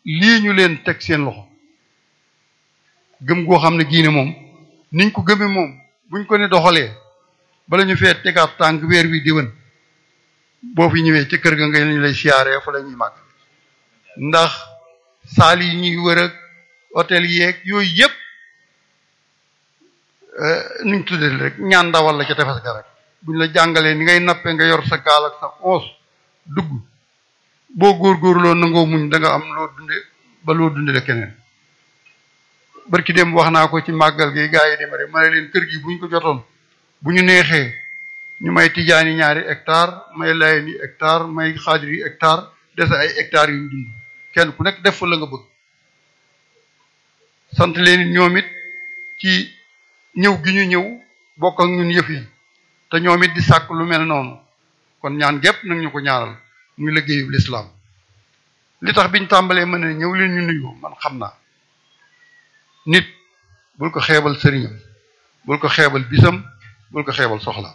lii ñu leen teg seen loxo gëm goo xam ne gii ne moom niñ ko gëmee moom buñ ko ne doxalee bala ñu fee tegaat tànk weer wi diwén boo fi ñëwee ci kër ga nga ñu lay siyaaree fa la ñuy màgg ndax saal yi ñuy wër ak hôtel yeeg yooyu yëpp nuñ tuddee rek ñaan ndawal la ca tefes ga rek buñ la jàngalee ni ngay nappe nga yor sa gaal ak sa oos dugg boo góorgóorloo nangoo muñ da nga am loo dunde ba loo dunde la keneen barki dem wax naa ko ci màggal gi gaa yi dem rek ma ne leen kër gi buñ ko jotoon bu ñu neexee ñu may tijaani ñaari hectare may layeen yi hectare may xaadir yi hectare dese ay hectares yu ñu dund kenn ku nekk def fa la nga bëgg sant leen ñoom it ci ñëw gi ñu ñëw bokk ak ñun yëf yi te ñoom it di sàkk lu mel noonu kon ñaan gépp nag ñu ko ñaaral muy liggéeyu lislaam li tax biñ tàmbalee mën ne ñëw leen ñu nuyu man xam naa nit bul ko xeebal sëriñam bul ko xeebal bisam bul ko xeebal soxla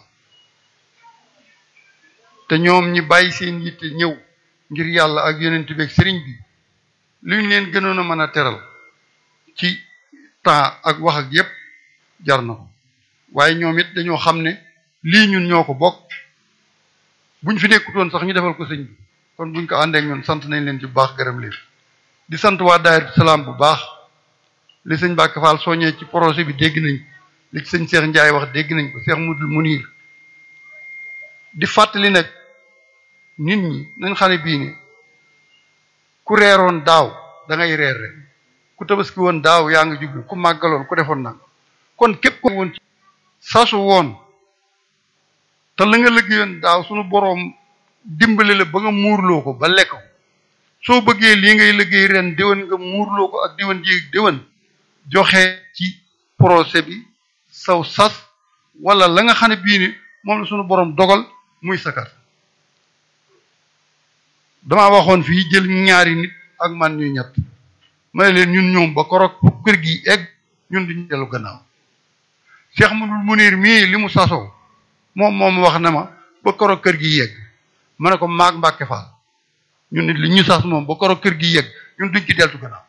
te ñoom ñi bàyyi seen yitte ñëw ngir yàlla ak yonent bi ak sëriñ bi lu ñu leen gënoon a mën a teral ci temps ak wax ak yépp jar na ko waaye ñoom it dañoo xam ne lii ñun ñoo ko bokk buñ fi nekkutoon sax ñu defal ko sëñ bi kon buñ ko àndeek ñun sant nañ leen ci bu baax gërëm leen di sant waa daayira salaam bu baax li sëñ Mbàkke Fall soññee ci projet bi dégg nañ li ci sëñ Cheikh Ndiaye wax dégg nañ ko Cheikh Mudul Munir di fàttali nag nit ñi nañ xam ne bii ne ku reeroon daaw da ngay reer ren ku tabaski woon daaw yaa ngi jublu ku màggaloon ku defoon nag kon képp ko woon sasu woon te la nga liggéeyoon daaw suñu boroom dimbali la ba nga muurloo ko ba lekk ko soo bëggee lii ngay liggéey ren déwén nga muurloo ko ak déwén ji déwén joxe ci projet bi saw sas wala la nga xam ne bii ni moom la suñu boroom dogal muy sakat damaa waxoon fii jël ñaari nit ak man ñuy ñett ma ne leen ñun ñoom ba korog fu kër gi egg ñun duñu dellu gannaaw Cheikh Mudul Munir mii li mu sasoo moom moom wax na ma ba korog kër gi yegg ma ne ko maag Mbàkke Faal ñun nit li ñu sas moom ba korog kër gi yegg ñun duñ ci deltu gannaaw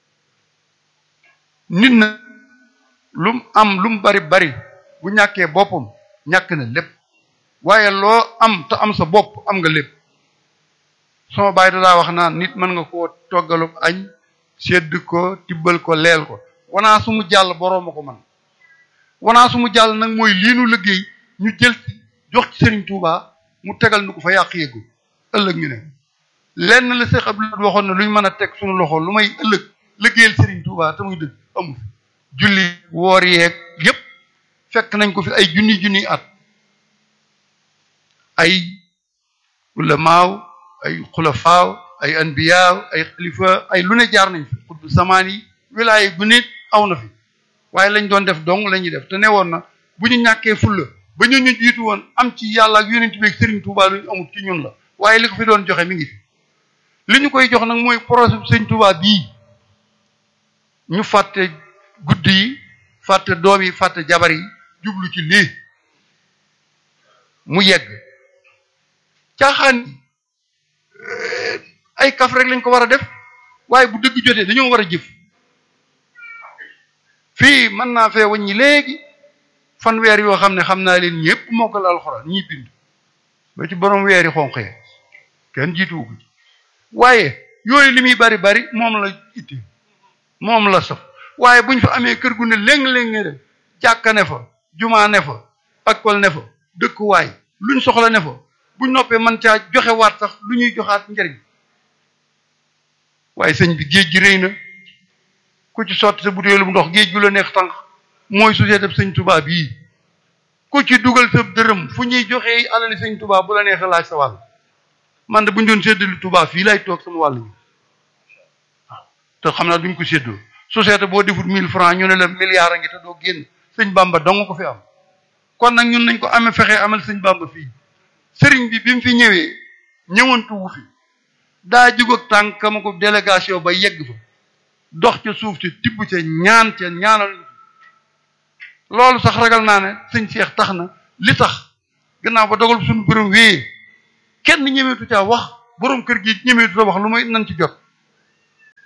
nit na lu mu am lu mu bari bari bu ñàkkee boppam ñàkk na lépp waaye loo am te am sa bopp am nga lépp sama baay daa wax naan nit mën nga koo toggalu añ sedd ko tibbal ko leel ko wanaa su mu jàll boroom a ko man wanaa su mu jàll nag mooy lii nu liggéey ñu jël ci jox ci Serigne Touba mu tegal nu ko fa yàq yëggu ëllëg ñu ne lenn la Cheikh Abdoulaye waxoon na lu ñu mën a teg suñu loxo lu may ëllëg liggéeyal Serigne Touba te muy dëgg amu fi julli woor yeeg yépp fekk nañ ko fi ay junni junni at ay ulamaaw ay xulafaaw ay anbiyaaw ay xalifa ay lu ne jaar nañ fi xutbu samaan yi wilaaya gu nit aw na fi waaye lañ doon def dong la ñuy def te ne woon na bu ñu ñàkkee fulla ba ñu ñu jiitu woon am ci yàlla ak yonent bi ak Serigne Touba lu ñu amul ci ñun la waaye li ko fi doon joxe mi ngi fi li ñu koy jox nag mooy projet bu Serigne Touba bii ñu fàtte guddi yi fàtte doom yi fàtte jabar yi jublu ci lii mu yegg caaxaan ay kaf rek lañ ko war a def waaye bu dëgg jotee dañoo war a jëf fii mën naa fee wàññi léegi fanweer yoo xam ne xam naa leen ñëpp mokkal alxuraan ñi bind ba ci borom weeri xonq yi kenn jiituwu ko ci waaye yooyu li muy bari bari moom la itti moom la saf waaye buñ fa amee kër gu ne léng-léng ne def jàkka ne fa jumaa ne fa akol ne fa dëkkuwaay luñ soxla ne fa buñ noppee man caa joxe waat sax lu ñuy joxaat njariñ waaye sëñ bi géej gi rëy na ku ci sotti sa butéelu ndox géej gu la neex tànk mooy société sëñ Touba bii ku ci dugal sa dërëm fu ñuy joxee alali sëñ Touba bu la neexee laaj sa wàll man de bu ñu doon séddale Touba fii lay toog sama wàll yi waaw te xam naa duñ ko séddoo société boo defut mille francs ñu ne la milliard a ngi te doo génn sëñ Bamba dong ko fi am kon nag ñun nañ ko amee fexe amal sëñ Bamba fii sëriñ bi bi mu fi ñëwee ñëwantu wu fi daa jug ak tànkama ko délégation ba yegg fa dox ca suuf ca tibb ca ñaan ca ñaanal loolu sax ragal naa ne sëñ Cheikh tax na li tax gannaaw ba dogal suñu borom wéyee kenn ñemeetu caa wax borom kër gi ñemeetu ta wax lu may nan ci jot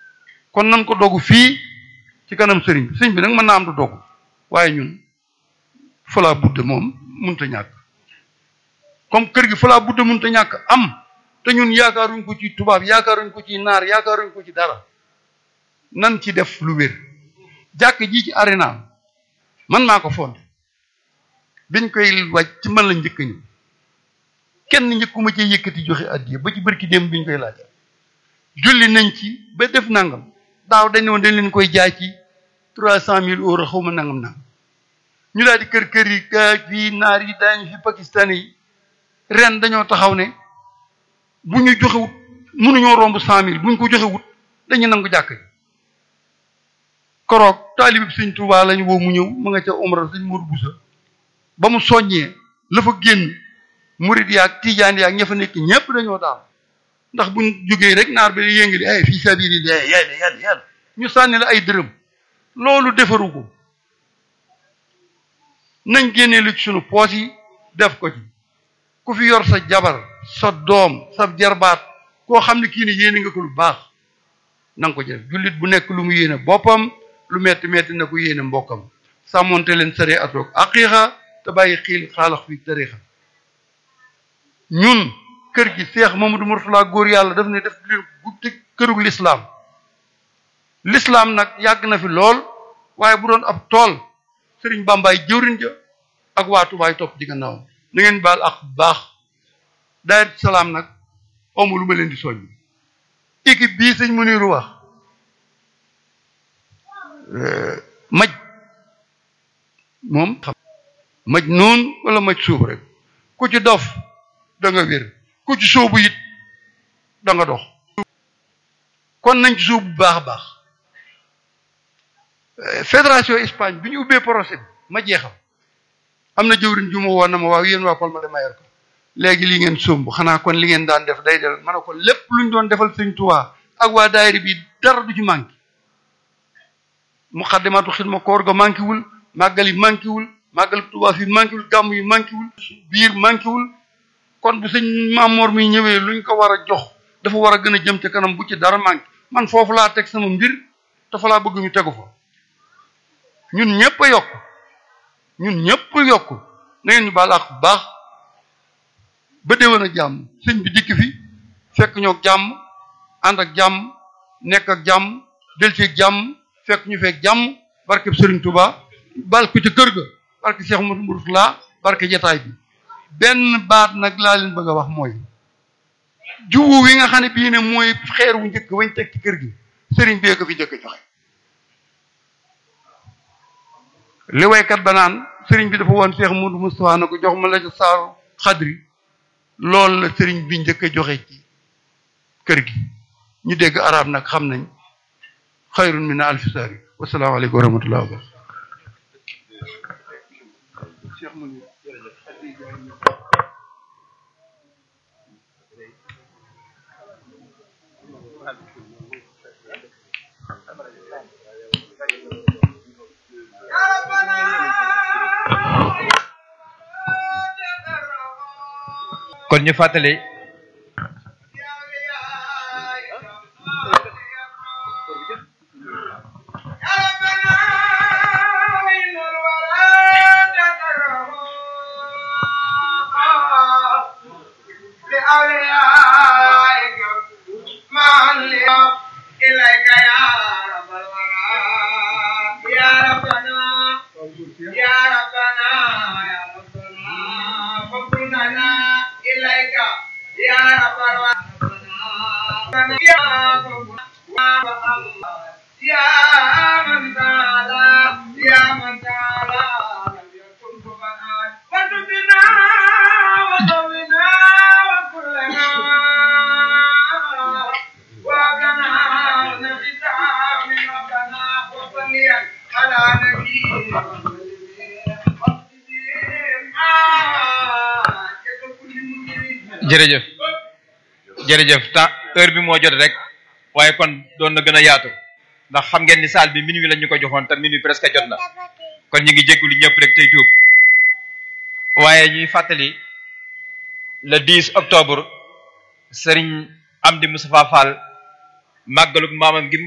kon nan ko dogu fii ci kanam sëriñ bi sëriñ bi nag mën naa am du dogu waaye ñun falaa budde moom munta ñàkk comme kër gi falaa budde munta ñàkk am te ñun yaakaaruñ ko ci tubaab yaakaaruñ ko ci naar yaakaaruñ ko ci dara nan ci def lu wér jàkk ji ci arena man maa ko fond biñ koy wàcc ci man la njëkk ñu kenn njëkkuma ci yëkkati joxe addiya ba ci bërki démb biñ koy laaj julli nañ ci ba def nangam daaw dañ ne woon dañ leen koy jaay ci trois cent mille euros xaw ma nangam nangam ñu daal di kër kër yi gaa fii naar yi daañu fi pakistan yi ren dañoo taxaw ne bu ñu joxewut mënuñoo romb cent mille bu ñu ko joxewut dañu nangu jàkk ji koroog taalib sëñ Tuubaa lañu woo mu ñëw mu nga ca umra sëñ Mourou Boussa ba mu soññee la fa génn murid yaag tijaan yaag ña fa nekk ñépp dañoo daal ndax buñ jógee rek naar bi yëngali ay fii sabilillah yàlla yàlla yàlla ñu sànni la ay dërëm loolu defaru ko nañ génnee lu ci sunu poos yi def ko ci ku fi yor sa jabar sa doom sa jarbaat koo xam ne kii ne yéene nga ko lu baax na nga ko def jullit bu nekk lu mu yéene boppam lu metti metti na ko yéene mbokkam sàmmonte leen sare atoog aqiiqa te bàyyi xiil xaalax fi tariixa ñun kër gi seex Mamadou Mourtala góor yàlla daf ne def leen guddi kërug lislaam lislaam nag yàgg na fi lool waaye bu doon ab tool sëriñ bàmbaay jëwriñ ja ak waa tubaay topp di gannaaw na ngeen baal ak baax daayir salaam nag amu lu ma leen di soññ équipe bii sëñ Muniru wax maj moom xam maj noonu wala maj suub rek ku ci dof da nga wér ku ci sóobu it da nga dox kon nañ ci sóobu bu baax a baax fédération Espagne bi ñu ubbee procès bi ma jeexal am na jëwriñ ju ma woon na ma waaw yéen waa Palma de Mallorca léegi li ngeen somb xanaa kon li ngeen daan def day del ma ne ko lépp luñ doon defal sëñ Tuubaa ak waa daayira bi dara du ci manqué muqaddimatu xidma koor ga manqué wul màggal yi manqué wul màggal Tuubaa fi manqué wul gàmm yi manqué wul biir manqué wul kon bu sëñ Maamoor mi ñëwee luñ ko war a jox dafa war a gën a jëm ca kanam bu ci dara manqué man foofu laa teg sama mbir te fa laa bëgg ñu tegu fa ñun ñëpp a yokk ñun ñëpp a yokk na ngeen ñu baal ak baax ba déwén a jàmm sëñ bi dikk fi fekk ñoo jàmm ànd ak jàmm nekk ak jàmm del ci jàmm fekk ñu fekk jàmm barke Serigne Touba barke ci kër ga barke Cheikh Modou Mourtala barke jataay bi benn baat nag laa leen bëgg a wax mooy juwu wi nga xam ne bii ne mooy xeer wu njëkk wañ teg ci kër gi Serigne bee ko fi njëkk joxe li waykat ba naan Serigne bi dafa woon Cheikh Modou Moustapha na ko jox ma la ca saaru xadri loolu la Serigne bi njëkk a joxe ci kër gi ñu dégg arab nag xam nañ xayrun min alfi saari wasalaamaaleykum wa rahmatullah wa kon ñu fàttali jërëjëf jërëjëf temps heure bi moo jot rek waaye kon doon na gën a yaatu ndax xam ngeen ni salle bi minuit lañ ñu ko joxoon te minuit presque jot na kon ñu ngi jéggulu ñëpp rek tey tuub waaye ñuy fàttali le 10 octobre Serigne Amdi Moustapha Fall màggalug maamam gi